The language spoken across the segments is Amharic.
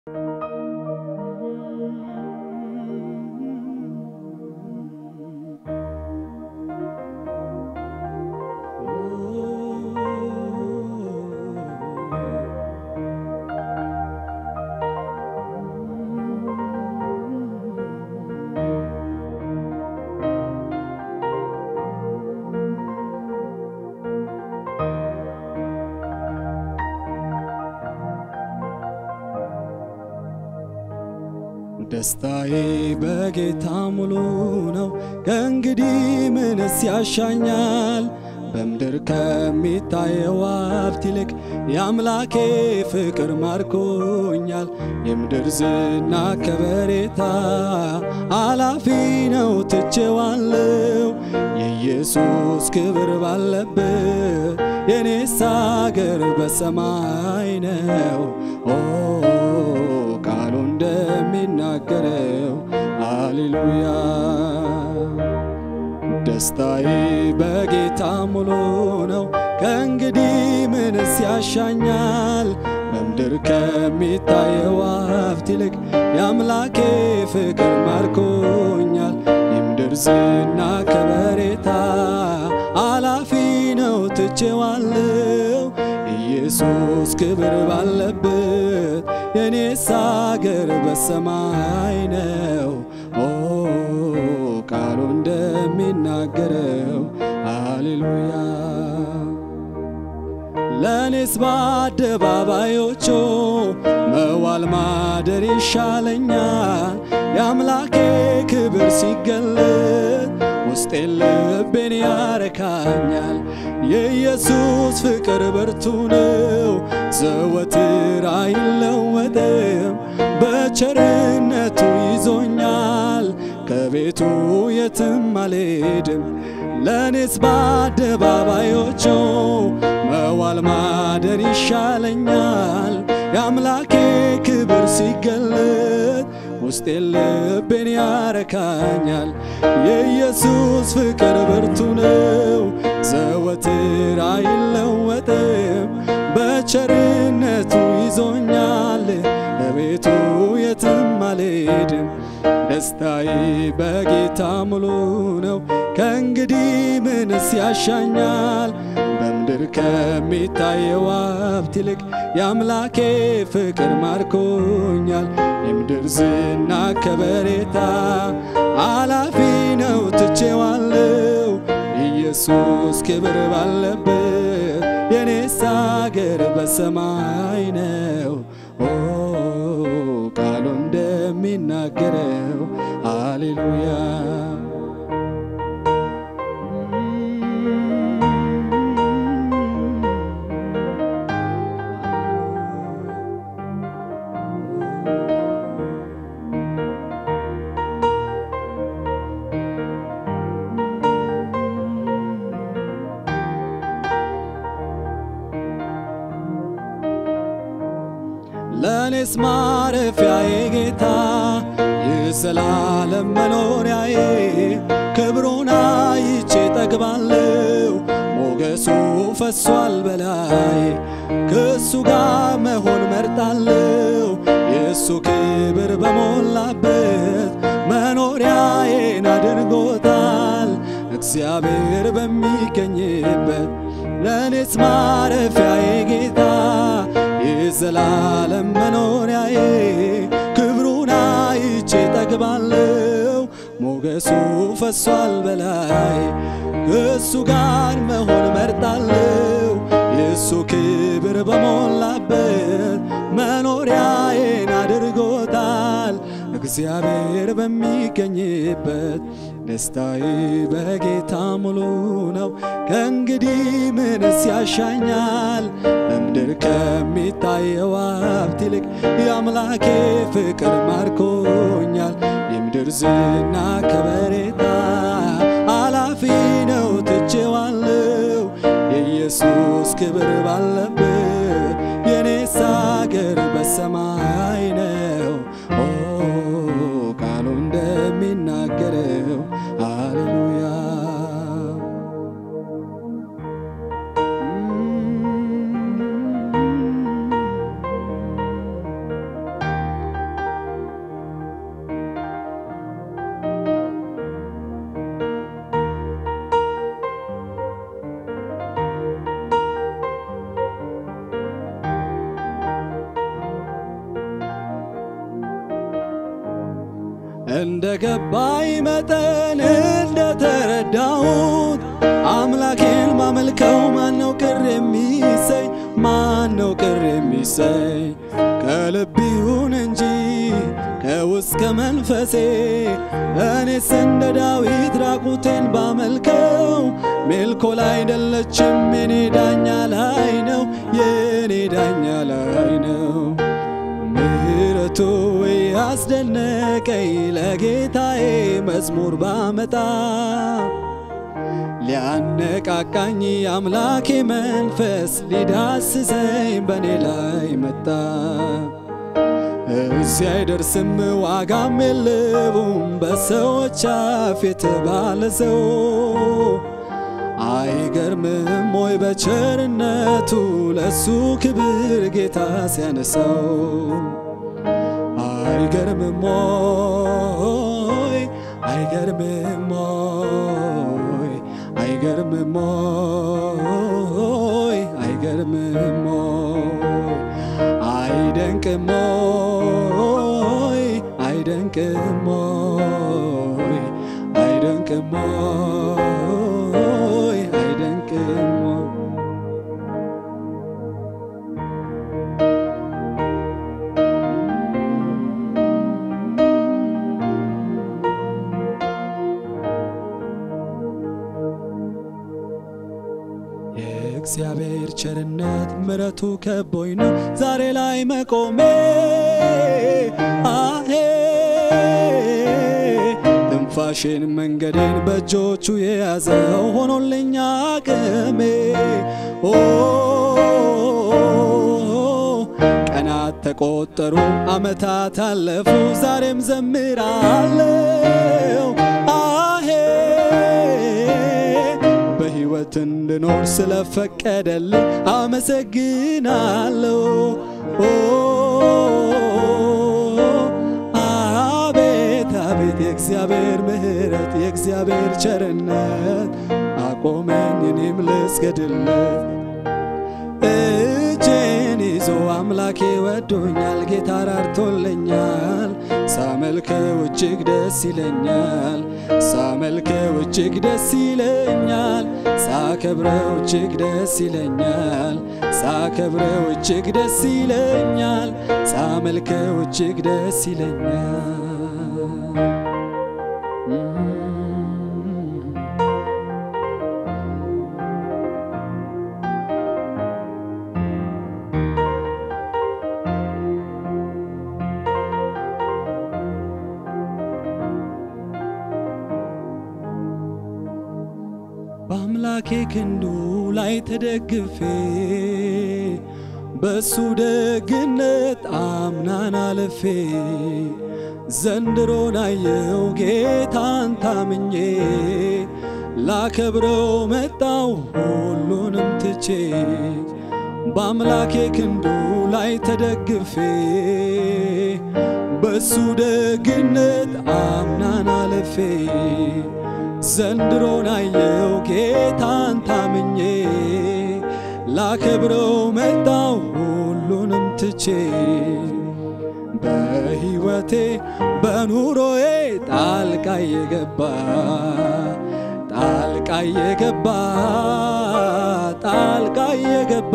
ደስታዬ በጌታ ሙሉ ነው። ከእንግዲህ ምንስ ያሻኛል? በምድር ከሚታየው ሀብት ይልቅ የአምላኬ ፍቅር ማርኮኛል። የምድር ዝና ከበሬታ አላፊ ነው ትቼዋለሁ። የኢየሱስ ክብር ባለበት የኔስ አገር በሰማይ ነው። ኦ ቃሉ እንደሚናገረው ሃሌሉያ ደስታዬ በጌታ ሙሉ ነው። ከእንግዲህ ምንስ ያሻኛል? በምድር ከሚታየው ሀብት ይልቅ የአምላኬ ፍቅር ማርኮኛል። የምድር ዝና ከበሬታ አላፊ ነው ትቼዋለሁ። ኢየሱስ ክብር ባለበት የኔስ አገር በሰማይ ነው። ኦ ቃሉ እንደሚናገረው ሃሌሉያ ለእኔስ በአደባባዮቹ መዋል ማደር ይሻለኛል። የአምላኬ ክብር ሲገለጥ ውስጤን ልቤን ያረካኛል። የኢየሱስ ፍቅር ብርቱ ነው፣ ዘወትር አይለወጥም። በቸርነቱ ይዞኛል፣ ከቤቱ የትም አልሄድም። ለእኔስ በአደባባዮቹ መዋል ማደር ይሻለኛል። የአምላኬ ክብር ሲገለጥ ውስጤን ልቤን ያረካኛል። የኢየሱስ ፍቅር ብርቱ ነው፣ ዘወትር አይለወጥም። በቸርነቱ ይዞኛል፣ ከቤቱ የትም አልሄድም። ደስታዬ በጌታ ሙሉ ነው። ከእንግዲህ ምንስ ያሻኛል? በምድር ከሚታየው ሀብት ይልቅ የአምላኬ ፍቅር ማርኮኛል። የምድር ዝና ከበሬታ አላፊ ነው ትቼዋለሁ። ኢየሱስ ክብር ባለበት የኔስ አገር በሰማይ ነው። ኦ ቃሉ እንደሚናገረው ሃሌሉያ ለእኔስ ማረፊያዬ ጌታ የዘላለም መኖሪያዬ ክብሩን አይቼ ጠግባለሁ። ሞገሱ ፈሷል በላይ ከእሱ ጋር መሆን መርጣለሁ። የእሱ ክብር በሞላበት መኖሪያዬን አድርጎታል። እግዚአብሔር በሚገኝበት ለእኔስ ማረፊያዬ ጌታ የዘላለም መኖሪያዬ ክብሩን አይቼ ጠግባለሁ። ሞገሱ ፈሷል በላይ ከእሱ ጋር መሆን መርጣለሁ። የእሱ ክብር በሞላበት መኖሪያዬን አድርጎታል። እግዚአብሔር በሚገኝበት ደስታዬ በጌታ ሙሉ ነው። ከእንግዲህ ምንስ ያሻኛል? በምድር ከሚታየው ሀብት ይልቅ የአምላኬ ፍቅር ማርኮኛል። የምድር ዝና ከበሬታ አላፊ ነው ትቼዋለሁ። የኢየሱስ ክብር ባለበት የኔስ አገር በሰማይ ነው። ኦ ቃሉ እንደሚናገረው ሃሌሉያ እንደ ገባኝ መጠን እንደተረዳሁት አምላኬን ማመልከው ማነው ቅር የሚሰኝ? ማነው ቅር የሚሰኝ? ከልብ ይሁን እንጂ ከውስጥ ከመንፈሴ እኔስ እንደ ዳዊት ራቁቴን ባመልከው ሜልኮል አይደለችም የኔ ዳኛ ላይ ነው የኔ ዳኛ ላይ ነው ምሕረቱ ያስደነቀኝ ለጌታዬ መዝሙር ባመጣ ሊያነቃቃኝ አምላኬ መንፈስ ሊዳስሰኝ በእኔ ላይ መጣ። እዚህ አይደርስም ዋጋም የለውም በሰዎች አፍ የተባለ ሰው አይገርምም ወይ በቸርነቱ ለሱ ክብር ጌታ ሲያነሳው አይገርምም ወይ አይገርምም ወይ አይገርምም ወይ አይገርምም ወይ አይደንቅም ወይ አይደንቅም ወይ አይደንቅም ወይ አይደንቅም ወይ የእግዚአብሔር ቸርነት ምረቱ ከቦኝ ነው ዛሬ ላይ መቆሜ አሄ ትንፋሽን መንገዴን በእጆቹ የያዘው ሆኖልኛ አቅሜ ኦ ቀናት ተቆጠሩ አመታት አለፉ ዛሬም ዘምራለው አሄ በሕይወት እንድኖር ስለፈቀደልኝ አመሰግናለሁ። ኦ አቤት አቤት የእግዚአብሔር ምሕረት የእግዚአብሔር ቸርነት አቆመኝ እኔም ልስገድለት። እጄን ይዞ አምላኬ ወዶኛል፣ ጌታ ራርቶልኛል። ሳመልከው እጅግ ደስ ይለኛል፣ ሳመልከው እጅግ ደስ ይለኛል፣ ሳከብረው እጅግ ደስ ይለኛል፣ ሳከብረው እጅግ ደስ ይለኛል፣ ሳመልከው እጅግ ደስ ይለኛል። በአምላኬ ክንዱ ላይ ተደግፌ በሱ ደግነት አምናን አልፌ ዘንድሮን አየው ጌታን ታምኜ ላከብረው መጣው ሁሉንም ትቼ በአምላኬ ክንዱ ላይ ተደግፌ በሱ ደግነት አምናን አልፌ ዘንድሮን አየው ጌታን ታምኜ ላከብረው መጣው ሁሉንም ትቼ በሕይወቴ በኑሮዬ ጣልቃ የገባ ጣልቃ የገባ ጣልቃ የገባ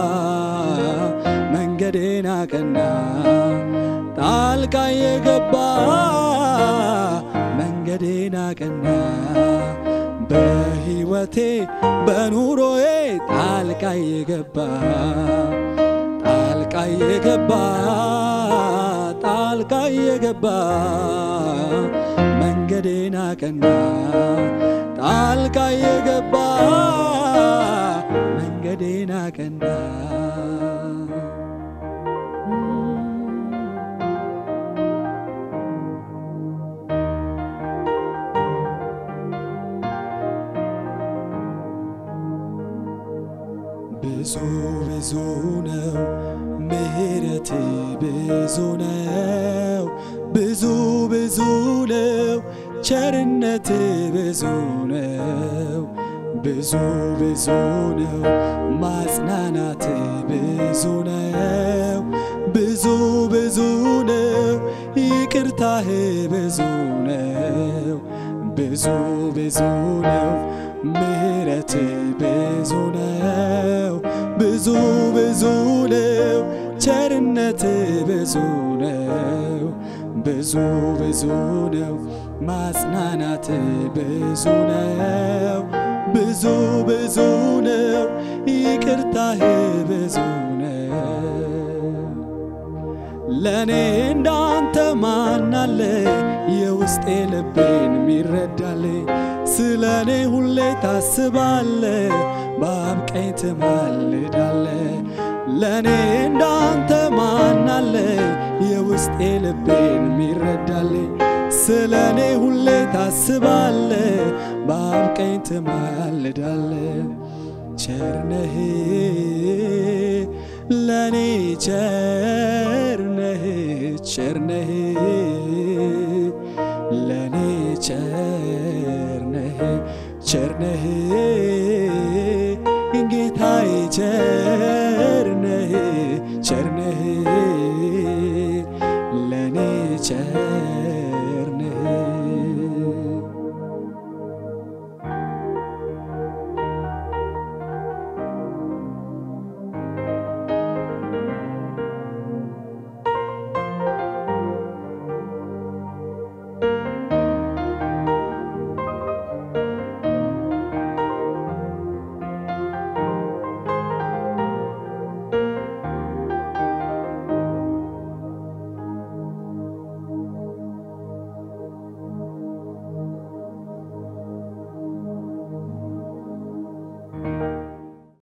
መንገዴን አቀና ጣልቃ የገባ መንገዴን አቀና በሕይወቴ በኑሮዬ ጣልቃ የገባ ጣልቃ የገባ ጣልቃ የገባ መንገዴን አቀና ጣልቃ የገባ መንገዴን አቀና ብዙ ብዙ ነው ምሕረት ብዙ ነው ብዙ ብዙ ነው ቸርነት ብዙ ነው ብዙ ብዙ ነው ማጽናናት ብዙ ነው ብዙ ብዙ ነው ይቅርታ ይቅርታህ ብዙ ነው ብዙ ብዙ ነው ምሕረት ብዙ ነው ብዙ ብዙ ነው ቸርነት ብዙ ነው ብዙ ብዙ ነው ማጽናናት ብዙ ነው ብዙ ብዙ ነው ይቅርታህ ብዙ ነው ለእኔ እንዳንተ ማናለ የውስጤ ልቤን ሚረዳል ስለ እኔ ሁሌ ታስባለ በአብ ቀኝ ትማልዳለ ለእኔ እንዳንተ ማናለ የውስጤ ልቤን ሚረዳል ስለ እኔ ሁሌ ታስባለ በአብ ቀኝ ትማልዳለ ቸርነህ ለኔ ቸርነህ ቸርነህ ለኔ ቸርነህ ቸርነህ ጌታዬ ቸር